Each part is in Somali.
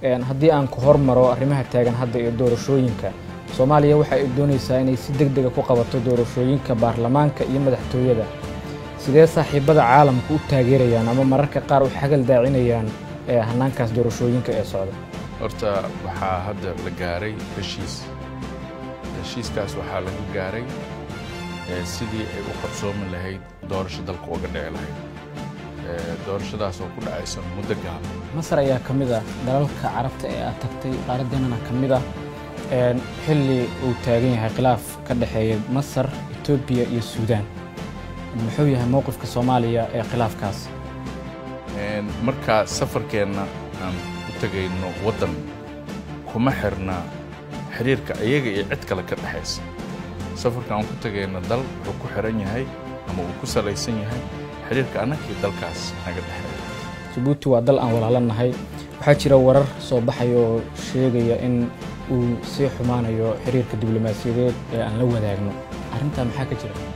haddii aan ku hormaro arrimaha taagan hadda iyo doorashooyinka soomaaliya waxa ay doonaysaa inay si deg dega ku qabato doorashooyinka baarlamaanka iyo madaxtooyada sidee saaxiibada caalamka u taageerayaan ama mararka qaar u xagal daacinayaan hannaankaas doorashooyinka ee socda horta waxaa hadda la gaaray heshiis heshiiskaas waxaa laga gaaray sidii ay u qabsoomi lahayd doorasho dalka uga dhici lahayd doorashadaas oo ku dhacaysa muddo gaaban masar ayaa ka mid ah dalalka carabta ee aad tagtay qaaraddeenana ka mid ah xilli uu taagan yahay khilaaf ka dhexeeya masar etoobiya iyo suudaan muxuu yahay mowqifka soomaaliya ee khilaafkaas markaa safarkeenna aan u tegayno waddan kuma xirna xiriirka iyaga iyo cid kale ka dhexaysa safarka aan ku tegayno dal wuxuu ku xiran yahay ama uu ku salaysan yahay xiriirka annagii dalkaas naga dhexeeya jabuuti waa dal aan walaalanahay waxaa jira warar soo baxaya oo sheegaya in uu sii xumaanayo xiriirka diblomaasiyadeed ee aan la wadaagno arrintaa maxaa ka jira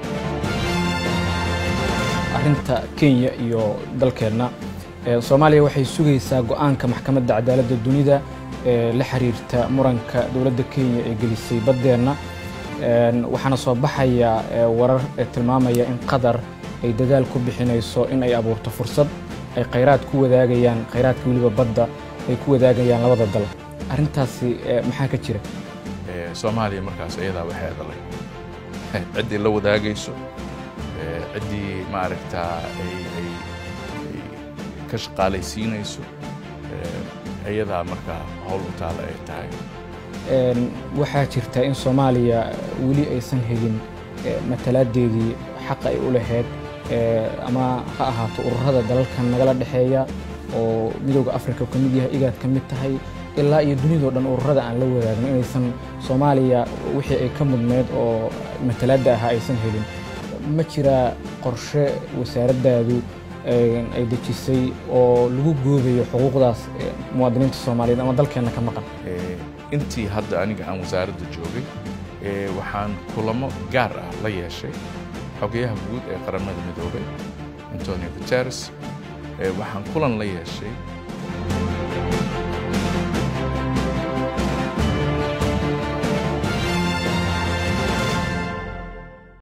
arrinta kenya iyo dalkeenna soomaaliya waxay sugaysaa go'aanka maxkamadda cadaaladda dunida ee la xiriirta muranka dowladda kenya ee gelisay baddeenna waxaana soo baxaya warar ee tilmaamaya in qatar ay dadaal ku bixinayso in ay abuurto fursad ay khayraad ku wadaagayaan khayraadka weliba badda ay ku wadaagayaan labada dal arrintaasi maxaa ka jira soomaaliya markaas iyadaa waxay adalay ciddii la wadaagayso ciddii maaragtaa ay ay ka shaqaalaysiinayso iyadaa markaa howl u taala ay tahay waxaa jirta in soomaaliya weli aysan helin matalaadeedii xaqa ay u lahayd ama ha ahaato ururada dalalkan nagala dhexeeya oo midooda africa ka mid yahay igaad ka mid tahay ilaa iyo dunidao dhan ururada aan la wadaagno inaysan soomaaliya wixii ay ka mudneyd oo matalaadda ahaa aysan helin ma jiraa qorshe wasaaraddaadu ay dejisay oo lagu goobayo xuquuqdaas muwaadiniinta soomaaliyeed ama dalkeenna ka maqan intii hadda aniga aan wasaaradda joogay waxaan kulamo gaar ah la yeeshay xogayaha guud ee qaramada midoobay antonio guteres waxaan kulan la yeeshay